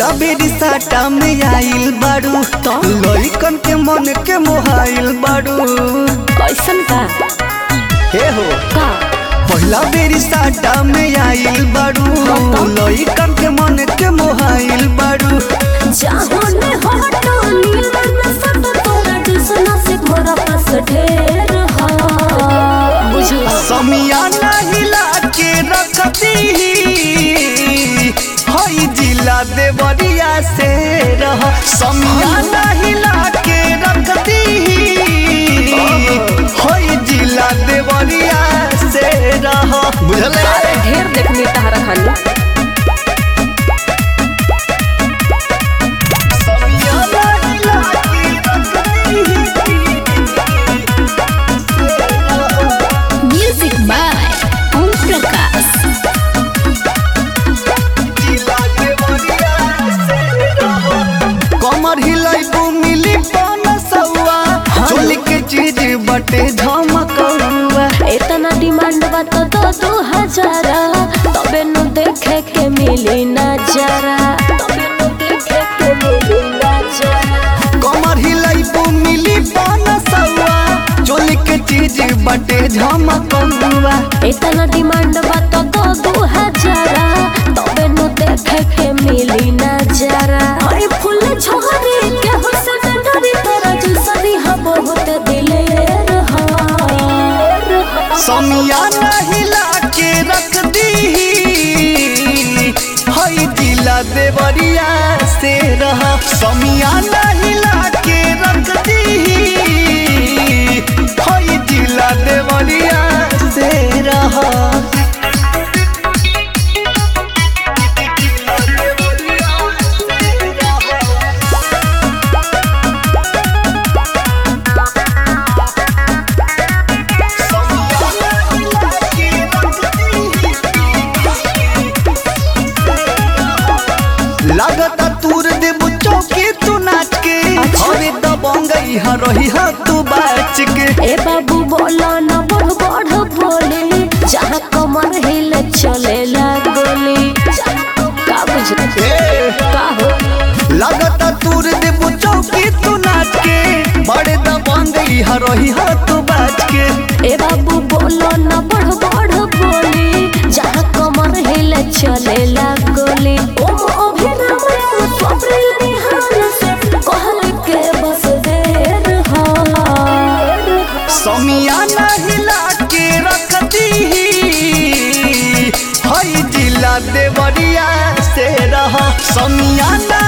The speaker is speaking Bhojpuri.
पहिला बेरी साटा में आइल बाड़ू लइकन के मन के मोहाइल बाड़ू कैसन का हे हो का पहिला बेरी साटा में आइल बाड़ू लइकन के मन के मोहाइल बाड़ू जाहोने हटो नीलन सट तोरा दुसना से मोरा पास ढेर हा बुझला समियाना हिला के रखती हई जिला देवरिया से रह समियाना हिला के रखती हई जिला देवरिया से रह बुझले ढेर देखनी तहरा खानी समियाना हिला के रखती म्यूजिक बाय ओम प्रकाश कमर हिलाइबू मिली पन सौआ चोली के चीज बटे झमकौआ इतना डिमांड बा तो दो दो हजारा तबे नु देखे के मिली नजारा तबे नु देखे के मिली नजारा कमर हिलाइबू मिली पन सौआ चोली के चीज बटे झमकौआ इतना डिमांड बा तो दो दो हजारा तबे नु देखे के मिली नजारा अरे फूल छोहरे के हुसन डरी तोरा जुसरी हा बहुत दिलेर हा समियाना हिला के रख दी हई जिला देवरिया से रह समियाना हिला के रख दी हई जिला देवरिया से रह लागता तूर देबू चौकी तू नाच के अरे दबंगई ह रही ह तू बाच के ए बाबू बोला ना बढ़ बढ़ बोले जहाँ कमर हिले चले गोली का बुझले ए, का हो लागता तूर देबू चौकी तू नाच के बड़े दबंगई ह रही ह तू बाच के ए बाबू बोला ना बढ़ बढ़ बोले जहाँ कमर हिले चले गोली ओ अभिराम एगो स्वप्निल निहाल से कहल के बस देर हा समियाना हिला के रखती हई जिला देवरिया से रह समियाना